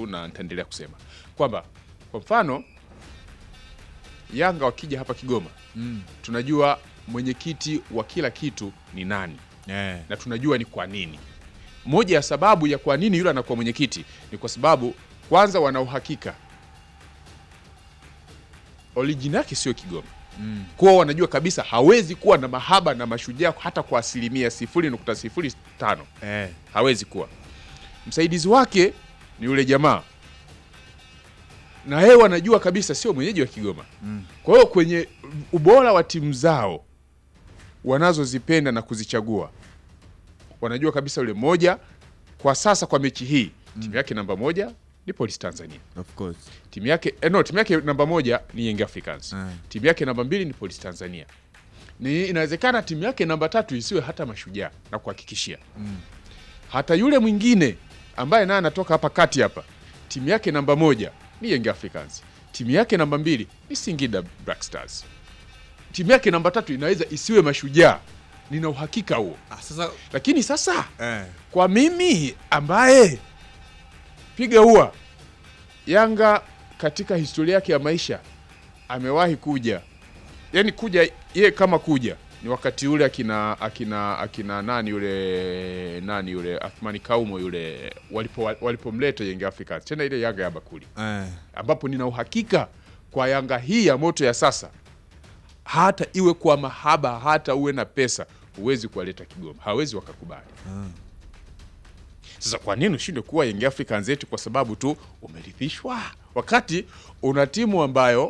tu na nitaendelea kusema kwamba kwa mfano Yanga wakija hapa Kigoma Mm. tunajua mwenyekiti wa kila kitu ni nani Eh. na tunajua ni kwa nini. Moja ya sababu ya kwa nini yule anakuwa mwenyekiti ni kwa sababu kwanza wana uhakika origin yake sio Kigoma Mm. kwao, wanajua kabisa hawezi kuwa na mahaba na mashujaa hata kwa asilimia sifuri nukta sifuri tano Eh. hawezi kuwa. Msaidizi wake ni yule jamaa, na yeye wanajua kabisa sio mwenyeji wa Kigoma. Mm. Kwa hiyo kwenye ubora wa timu zao wanazozipenda na kuzichagua, wanajua kabisa yule moja kwa sasa, kwa mechi hii timu yake namba moja ni Police Tanzania, Of course. timu yake eh, no, timu yake namba moja ni Young Africans, Mm. timu yake namba mbili ni Police Tanzania. Ni inawezekana timu yake namba tatu isiwe hata Mashujaa na kuhakikishia Mm. hata yule mwingine ambaye naye anatoka hapa kati hapa, timu yake namba moja ni Young Africans, timu yake namba mbili ni Singida Black Stars, timu yake namba tatu inaweza isiwe Mashujaa. Nina uhakika huo, Ah, sasa lakini sasa eh. kwa mimi ambaye piga ua Yanga katika historia yake ya maisha amewahi kuja, yani kuja ye kama kuja ni wakati ule akina akina akina nani yule nani yule Athmani Kaumo yule walipo walipomleta Young Africans tena ile Yanga ya bakuli, Eh. ambapo nina uhakika kwa Yanga hii ya moto ya sasa, hata iwe kwa mahaba, hata uwe na pesa, huwezi kuwaleta Kigoma, hawezi wakakubali. Sasa kwa nini ushinde kuwa Young Africans eti kwa sababu tu umerithishwa, wakati una timu ambayo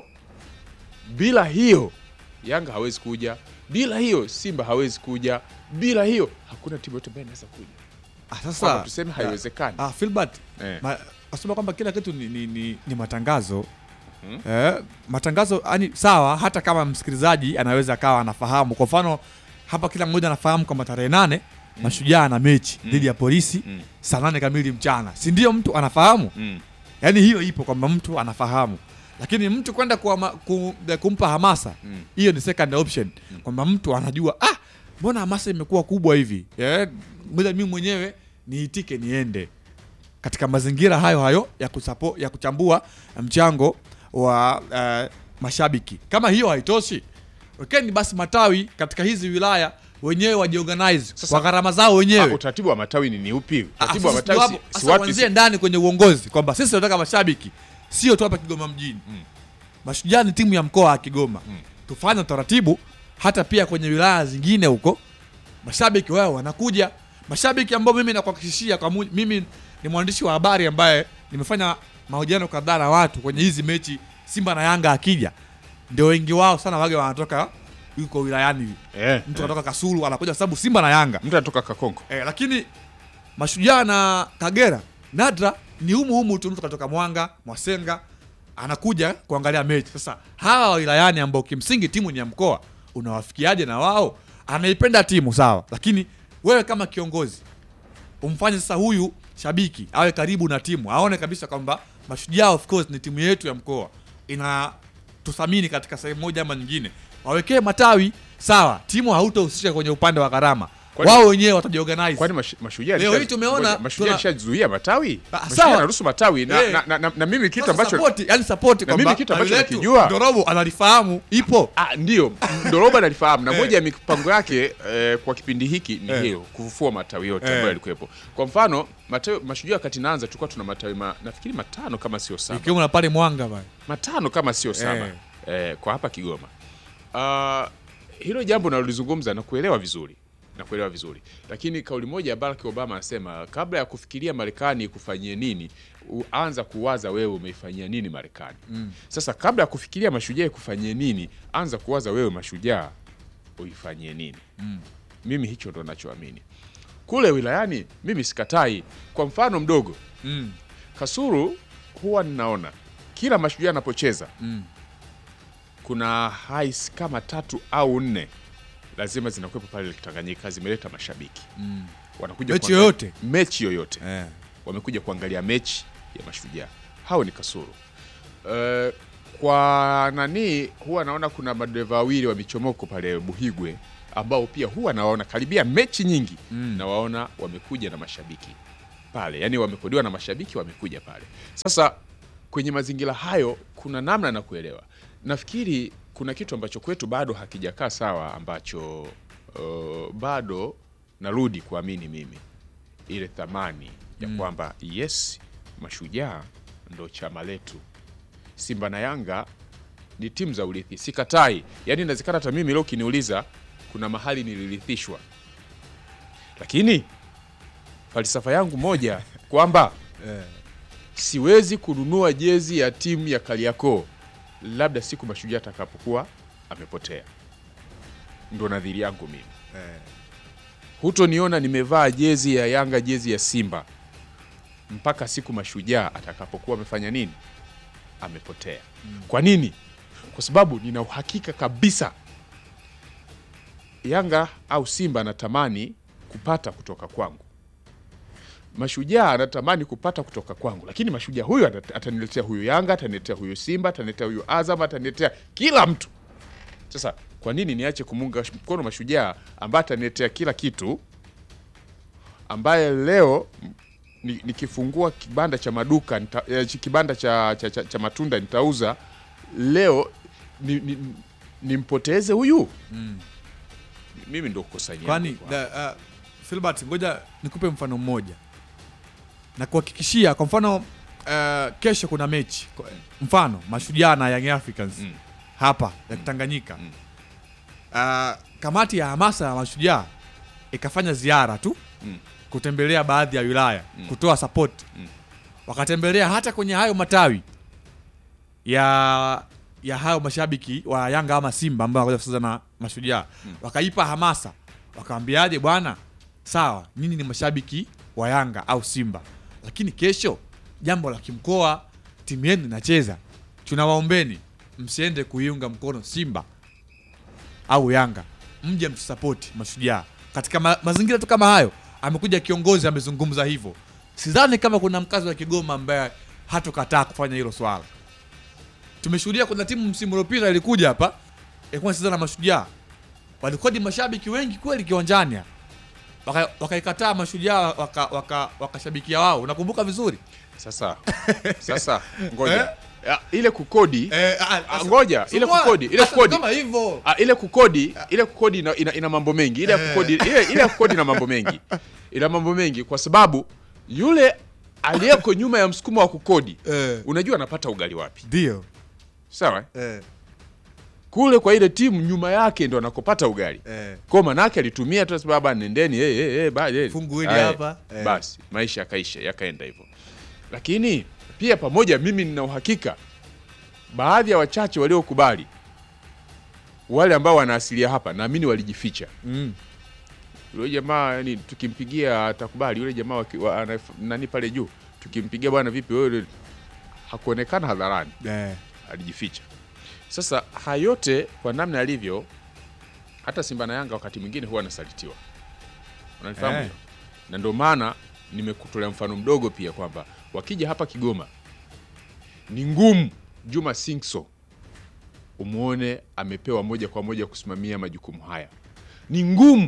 bila hiyo Yanga hawezi kuja, bila hiyo Simba hawezi kuja, bila hiyo hakuna timu yote ambayo inaweza kuja. Ah, Kwamba sasa tuseme haiwezekani. Ah, Filbert Eh. ma, asema kwamba kila kitu ni, ni, ni, ni matangazo Mhm. eh, matangazo yani sawa, hata kama msikilizaji anaweza akawa anafahamu. Kwa mfano hapa kila mmoja anafahamu kwamba tarehe nane Mashujaa na mechi dhidi ya Polisi Mm. saa nane kamili mchana, si ndio? Mtu anafahamu Mm. yani, hiyo ipo kwamba mtu anafahamu, lakini mtu kwenda kuama- ku, kumpa hamasa Mm. hiyo ni second option, kwamba mtu anajua ah, mbona hamasa imekuwa kubwa hivi eh, ngoja mimi mwenyewe niitike niende katika mazingira hayo hayo ya, kusapo, ya kuchambua mchango wa eh, mashabiki. Kama hiyo haitoshi, wekeni basi matawi katika hizi wilaya wenyewe wajiorganize Sasa- kwa gharama zao Ah, wenyewe. utaratibu wa matawi ni ni upi? Ah, Utaratibu wa sasa matawi ndio si, hapo- si sasa watu wanzie si, ndani kwenye uongozi kwamba sisi tunataka mashabiki sio tu hapa Kigoma mjini. Mashujaa ni timu ya mkoa wa Kigoma. Tufanye utaratibu hata pia kwenye wilaya zingine huko, mashabiki wao wanakuja, mashabiki ambao mimi nakuhakikishia kwa mu- mimi ni mwandishi wa habari ambaye nimefanya mahojiano kadhaa na watu kwenye hizi mechi Simba na Yanga akija, ndio wengi wao sana wage wanatoka yuko wilayani, eh, mtu eh. anatoka Kasulu anakuja kwa sababu Simba na Yanga Mtu anatoka Kakonko. Eh, lakini Mashujaa na Kagera nadra ni humu humu tu, mtu katoka Mwanga, Mwasenga anakuja kuangalia mechi. Sasa hawa wa wilayani ambao kimsingi timu ni ya mkoa, unawafikiaje na wao? Anaipenda timu sawa, lakini wewe kama kiongozi umfanye sasa huyu shabiki awe karibu na timu, aone kabisa kwamba Mashujaa of course ni timu yetu ya mkoa, inatuthamini katika sehemu moja ama nyingine. Wawekee matawi sawa, timu hautohusisha kwenye upande wa gharama, Kwani- wao wenyewe watajiorganize. Kwani mash, mashujaa Leo alisha- hii tumeona ngoja, mashujaa tuna- alishazuia matawi. Ah, Mashujaa sawa. anaruhusu matawi na, Eh. na, na, na, na mimi kitu Sasa ambacho support, yani support Na kwamba mimi kitu ambacho tawi letu, nakijua- Ndorobo analifahamu ipo. Ah, ndio Ndoroba nalifahamu na Eh. moja ya mipango yake eh, kwa kipindi hiki ni Eh. hiyo kufufua matawi yote Eh. ambayo yalikuwepo. Kwa mfano matawi mashujaa wakati naanza tulikuwa tuna matawi ma, nafikiri matano kama sio saba, Ikiwemo na pale Mwanga pale. matano kama sio saba Eh. eh, kwa hapa Kigoma. Ah, hilo jambo nalolizungumza na kuelewa vizuri na kuelewa vizuri, lakini kauli moja ya Barack Obama anasema kabla ya kufikiria Marekani ikufanyie nini, u- anza kuwaza wewe umeifanyia nini Marekani. Sasa kabla ya kufikiria mashujaa ikufanyie nini, anza kuwaza wewe mashujaa uifanyie nini. Mimi hicho ndo nachoamini. Kule wilayani mimi sikatai. Kwa mfano mdogo, Mm. Kasulu huwa ninaona kila mashujaa anapocheza Mm. kuna hais kama tatu au nne lazima zinakuwepo pale Tanganyika, zimeleta mashabiki Mm. wanakuja Mechi kuangalia- yoyote? mechi yoyote Eh. wamekuja kuangalia mechi ya mashujaa. Hao ni Kasulu. Eh, kwa nani huwa naona kuna madereva wawili wa michomoko pale Buhigwe ambao pia huwa nawaona karibia mechi nyingi Mm. nawaona wamekuja na mashabiki pale, yaani wamekodiwa na mashabiki wamekuja pale. Sasa kwenye mazingira hayo, kuna namna na kuelewa. Nafikiri kuna kitu ambacho kwetu bado hakijakaa sawa, ambacho uh, bado narudi kuamini mimi ile thamani ya kwamba yes, Mashujaa ndo chama letu, Simba na Yanga ni timu za urithi, sikatai. Yaani inawezekana hata mimi leo ukiniuliza, kuna mahali nilirithishwa, lakini falsafa yangu moja kwamba siwezi kununua jezi ya timu ya Kariakoo labda siku Mashujaa atakapokuwa amepotea. Ndo nadhiri yangu mimi. Hutoniona nimevaa jezi ya Yanga, jezi ya Simba mpaka siku Mashujaa atakapokuwa amefanya nini, amepotea. Kwa nini? Kwa sababu nina uhakika kabisa Yanga au Simba anatamani kupata kutoka kwangu, Mashujaa anatamani kupata kutoka kwangu, lakini Mashujaa huyu ata- ataniletea huyu Yanga, ataniletea huyu Simba, ataniletea huyu Azam, ataniletea kila mtu. Sasa kwa nini niache kumunga mkono Mashujaa ambaye ataniletea kila kitu, ambaye leo m- ni- nikifungua kibanda cha maduka nita, eh, chi- kibanda cha, cha, cha, cha matunda nitauza leo, ni, ni, nimpoteze huyu mimi ndo kukusanya kwani da- uh, Filbert, ngoja nikupe mfano mmoja na kuhakikishia. Kwa mfano uh, kesho kuna mechi Kwa- mfano Mashujaa na Young Africans Mm. hapa ya Tanganyika Mm. uh, kamati ya hamasa ya Mashujaa ikafanya ziara tu Mm. kutembelea baadhi ya wilaya Mm. kutoa support Mm. wakatembelea hata kwenye hayo matawi ya ya hayo mashabiki wa Yanga ama Simba ambao wanakuja kucheza na Mashujaa Mm. wakaipa hamasa, wakawambiaje, bwana, sawa, nyinyi ni mashabiki wa Yanga au Simba, lakini kesho jambo la kimkoa, timu yenu inacheza, tunawaombeni msiende kuiunga mkono Simba au Yanga, mje mtusapoti Mashujaa. Katika ma mazingira tu kama hayo, amekuja kiongozi amezungumza hivyo. Sidhani kama kuna mkazi wa Kigoma ambaye hatokataa kufanya hilo swala. Tumeshuhudia kuna timu msimu uliopita ilikuja hapa ilikuwa inacheza na Mashujaa, walikodi mashabiki wengi kweli kiwanjani hapa. Waka- wakaikataa Mashujaa waka- waka- wakashabikia wao, unakumbuka vizuri Sasa sasa ngoja Ya, ile kukodi eh, Ah, ngoja, ile kukodi, ile kukodi. kama hivyo ah, ile kukodi ile kukodi ina, ina, ina mambo mengi ile ya kukodi ile, ile ya kukodi ina mambo mengi ina mambo mengi kwa sababu yule aliyeko nyuma ya msukumo wa kukodi Eh. unajua anapata ugali wapi ndio sawa eh? eh, kule kwa ile timu nyuma yake ndo anakopata ugali eh. kwa manake alitumia tu sababu nendeni hey, hey, hey, ba, hey. Fungu hili Aye, hapa, eh. basi maisha yakaisha yakaenda hivyo lakini pia pamoja mimi nina uhakika baadhi ya wachache waliokubali wale ambao wana asilia hapa naamini walijificha Mm. yule jamaa yani tukimpigia atakubali yule jamaa waki- wa, ana- nani pale juu tukimpigia bwana vipi wewe hakuonekana hadharani Eh. alijificha. Sasa haya yote kwa namna yalivyo, hata Simba na Yanga wakati mwingine huwa anasalitiwa, unanifahamu Eh. hilo? na ndio maana nimekutolea mfano mdogo pia kwamba wakija hapa Kigoma ni ngumu Juma Singso umwone amepewa moja kwa moja kusimamia majukumu haya, ni ngumu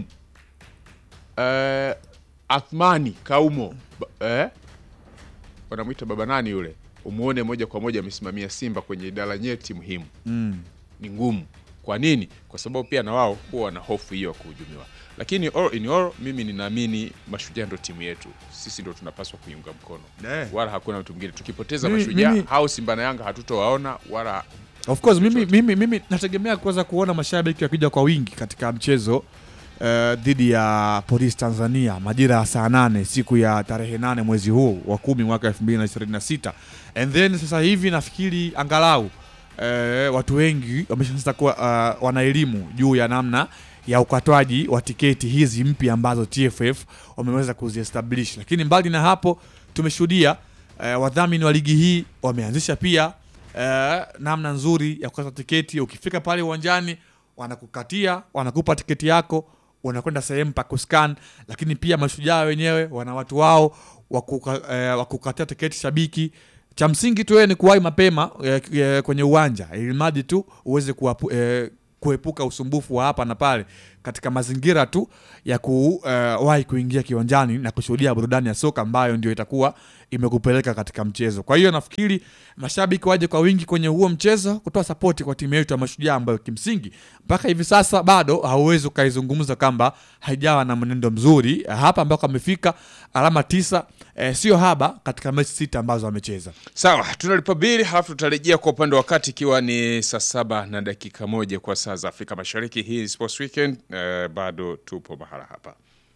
eh, Athmani Kaumo ba- eh, wanamwita baba nani yule, umwone moja kwa moja amesimamia Simba kwenye idara nyeti muhimu Mm. ni ngumu. Kwa nini? Kwa sababu pia na wao huwa wana hofu hiyo ya kuhujumiwa, lakini all in all, mimi ninaamini Mashujaa ndo timu yetu, sisi ndo tunapaswa kuiunga mkono Eh. wala hakuna mtu mwingine. Tukipoteza Mimi- Mashujaa mimi- au Simba na Yanga hatutowaona wala Of course mimi, Chochote. mimi, mimi nategemea kuweza kuona mashabiki wakija kwa wingi katika mchezo eh, dhidi ya Polisi Tanzania majira ya saa nane siku ya tarehe nane mwezi huu wa kumi mwaka 2026 and then sasa hivi nafikiri angalau eh, watu wengi wameshaanza kuwa uh, wana elimu juu ya namna ya ukatwaji wa tiketi hizi mpya ambazo TFF wameweza kuziestablish, lakini mbali na hapo tumeshuhudia eh, wadhamini wa ligi hii wameanzisha pia eh, namna nzuri ya kukata tiketi. Ukifika pale uwanjani, wanakukatia wanakupa tiketi yako, unakwenda sehemu pa kuscan. Lakini pia mashujaa wenyewe wana watu wao wa kuka- eh, wa kukatia tiketi shabiki. Cha msingi tu wewe ni kuwahi mapema eh, eh, kwenye uwanja ili mradi tu uweze kuwapu, eh, kuepuka usumbufu wa hapa na pale katika mazingira tu ya kuwahi kuingia kiwanjani na kushuhudia burudani ya soka ambayo ndio itakuwa imekupeleka katika mchezo. Kwa hiyo nafikiri mashabiki waje kwa wingi kwenye huo mchezo kutoa sapoti kwa timu yetu ya Mashujaa ambayo kimsingi mpaka hivi sasa bado hauwezi ukaizungumza kwamba haijawa na mwenendo mzuri hapa ambako amefika alama tisa, eh, sio haba katika mechi sita ambazo amecheza. Sawa, tunalipa bili halafu tutarejea kwa upande wa kati ikiwa ni saa saba na dakika moja kwa saa za Afrika Mashariki. Hii ni Sports Weekend, eh, bado tupo mahala hapa.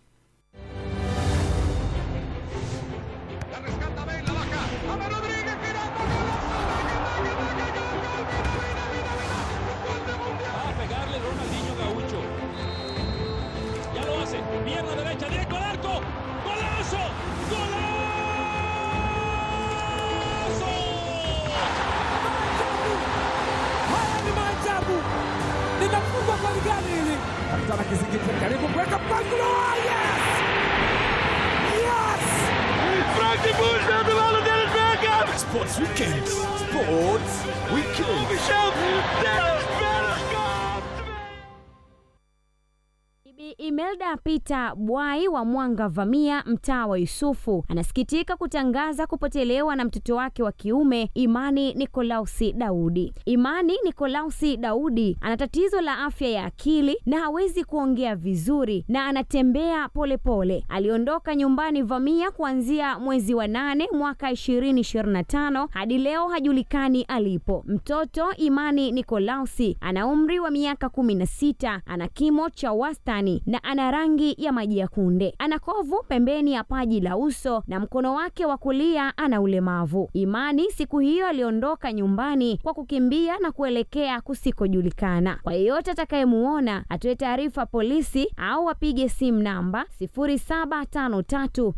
La rescata Bale, la baja. Ama Rodríguez, girando. Va a pegarle Ronaldinho Gaucho. Ya lo hace. Pierna derecha, directo al arco. ¡Golazo! ¡Golazo! Haya ni maajabu, linafungwa kwa ligani hili. Kapitana Kizingiti karibu kuweka mpangilio. Yes! Yes! Sports Weekend. Sports Weekend. Bibi Imelda Peter Bwai wa Mwanga Vamia, mtaa wa Yusufu, anasikitika kutangaza kupotelewa na mtoto wake wa kiume Imani Nikolausi Daudi. Imani Nikolausi Daudi ana tatizo la afya ya akili na hawezi kuongea vizuri na anatembea polepole. Aliondoka nyumbani Vamia kuanzia mwezi wa nane mwaka 2025 hadi leo hajulikani alipo. Mtoto Imani Nikolausi ana umri wa miaka 16, ana kimo cha wastani na ana rangi ya maji ya kunde. Ana kovu pembeni ya paji la uso na mkono wake wa kulia ana ulemavu. Imani siku hiyo aliondoka nyumbani kwa kukimbia na kuelekea kusikojulikana. Kwa yeyote atakayemuona atoe taarifa polisi au apige simu namba 0753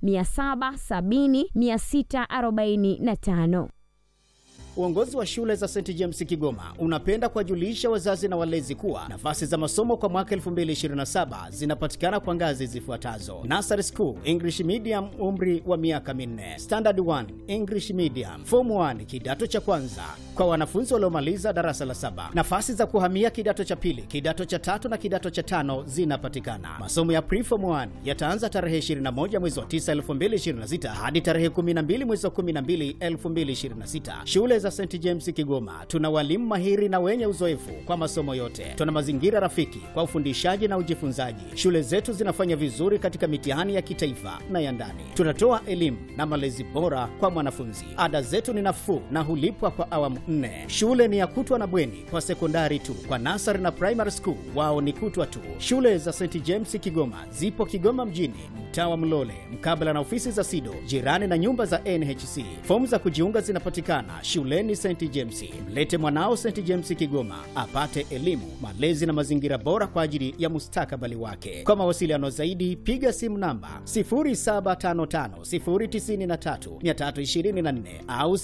770 645. Uongozi wa shule za St James Kigoma unapenda kuwajulisha wazazi na walezi kuwa nafasi za masomo kwa mwaka 2027 zinapatikana kwa ngazi zifuatazo: Nursery School English Medium, umri wa miaka minne; Standard 1 English Medium; Form 1 kidato cha kwanza kwa wanafunzi waliomaliza darasa la saba. Nafasi za kuhamia kidato cha pili, kidato cha tatu na kidato cha tano zinapatikana. Masomo ya Preform 1 yataanza tarehe 21 mwezi wa 9 2026 hadi tarehe 12 mwezi wa 12 2026. Shule za St James Kigoma tuna walimu mahiri na wenye uzoefu kwa masomo yote. Tuna mazingira rafiki kwa ufundishaji na ujifunzaji. Shule zetu zinafanya vizuri katika mitihani ya kitaifa na ya ndani. Tunatoa elimu na malezi bora kwa mwanafunzi. Ada zetu ni nafuu na hulipwa kwa awamu nne. Shule ni ya kutwa na bweni kwa sekondari tu. Kwa nasari na primary school wao ni kutwa tu. Shule za St James Kigoma zipo Kigoma mjini, mtaa wa Mlole, mkabala na ofisi za SIDO, jirani na nyumba za NHC. Fomu za kujiunga zinapatikana shuleni St James. Mlete mwanao St James Kigoma apate elimu, malezi na mazingira bora kwa ajili ya mustakabali wake. Kwa mawasiliano zaidi, piga simu namba 0755093324 au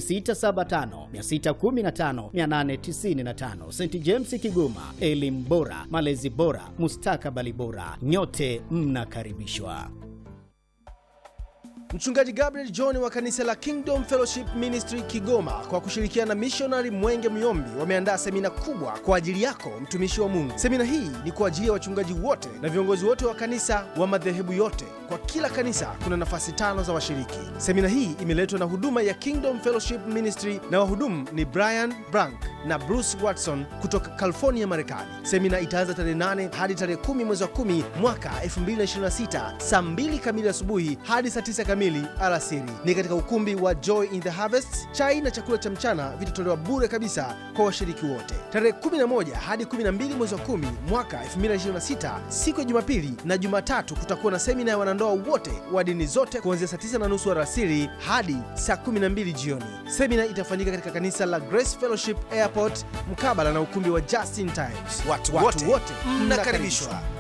0675615895. St James Kigoma, elimu bora, malezi bora, mustakabali bora. Nyote mnakaribishwa. Mchungaji Gabriel John wa kanisa la Kingdom Fellowship Ministry Kigoma kwa kushirikiana na mishonari Mwenge Myombi wameandaa semina kubwa kwa ajili yako mtumishi wa Mungu. Semina hii ni kwa ajili ya wachungaji wote na viongozi wote wa kanisa wa madhehebu yote. Kwa kila kanisa kuna nafasi tano za washiriki. Semina hii imeletwa na huduma ya Kingdom Fellowship Ministry na wahudumu ni Brian Brank na Bruce Watson kutoka California, Marekani. Semina itaanza tarehe 8 hadi tarehe 10 mwezi wa 10 mwaka 2026 saa 2 kamili asubuhi hadi saa 9 kamili alasiri. Ni katika ukumbi wa Joy in the Harvest. Chai na chakula cha mchana vitatolewa bure kabisa kwa washiriki wote. Tarehe 11 hadi 12 mwezi wa 10 mwaka 2026 siku ya Jumapili na Jumatatu kutakuwa na semina ya wanandoa wote wa dini zote kuanzia saa 9 na nusu alasiri hadi saa 12 jioni. Semina itafanyika katika kanisa la Grace Fellowship Airport mkabala na ukumbi wa Justin Times. Watu, watu wote mnakaribishwa.